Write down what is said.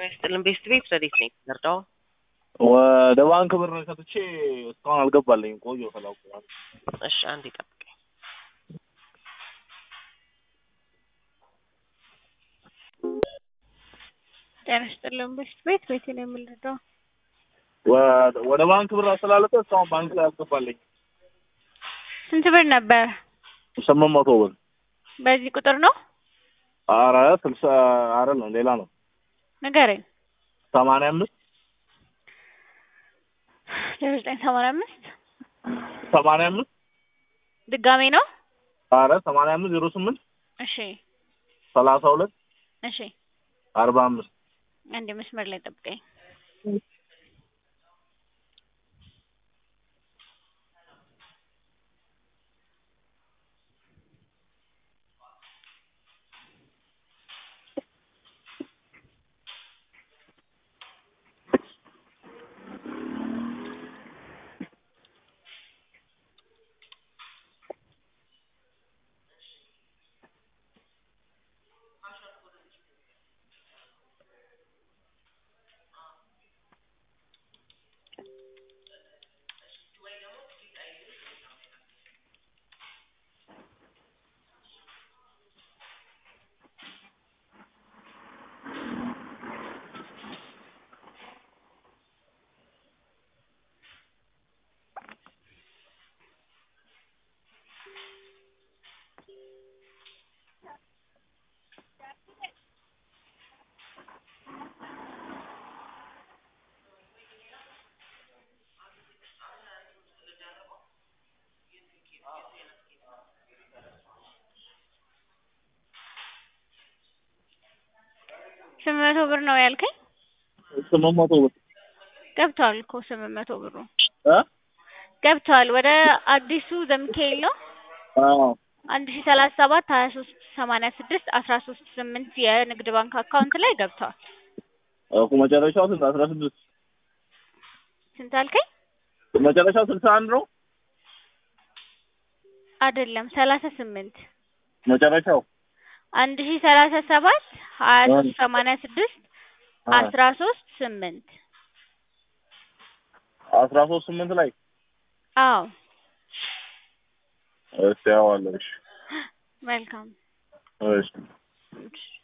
ይስጥልን። ቤስት ቤት ረዴት ነኝ ነርዳው ወደ ባንክ ብር ሰጥቼ እስካሁን አልገባልኝም። ቆየሁ ከላኩ በኋላ። እሺ አንዴ ጠብቀኝ። ጤና ይስጥልን። ቤስት ቤት ቤት ነው የምንረዳው። ወ- ወደ ባንክ ብር አስተላለፈ እስካሁን ባንክ ላይ አልገባልኝም። ስንት ብር ነበር? ስምንት መቶ ብር በዚህ ቁጥር ነው አረ ስልሳ አይደለም ሌላ ነው። ንገረኝ። ሰማንያ አምስት ዜሮ ዘጠኝ ሰማንያ አምስት ሰማንያ አምስት ድጋሜ ነው። አረ ሰማንያ አምስት ዜሮ ስምንት እሺ ሰላሳ ሁለት እሺ፣ አርባ አምስት አንድ መስመር ላይ ጠብቀኝ። ስምንት መቶ ብር ነው ያልከኝ? ስምንት መቶ ብር ገብቷል እኮ ስምንት መቶ ብሩ እ ገብቷል። ወደ አዲሱ ዘሚካኤል ነው አዎ አንድ ሺ ሰላሳ ሰባት ሀያ ሶስት ሰማንያ ስድስት አስራ ሶስት ስምንት የንግድ ባንክ አካውንት ላይ ገብቷል። እኮ መጨረሻው ስንት አስራ ስድስት ስንት አልከኝ? መጨረሻው ስልሳ አንድ ነው አይደለም ሰላሳ ስምንት መጨረሻው አንድ ሺ ሰላሳ ሰባት ሀያ እ ሶስት ሰማንያ ስድስት አ አስራ ሶስት ስምንት አስራ ሶስት ስምንት ላይ አዎ እስቲ ያዋለሽ መልካም እሺ እሺ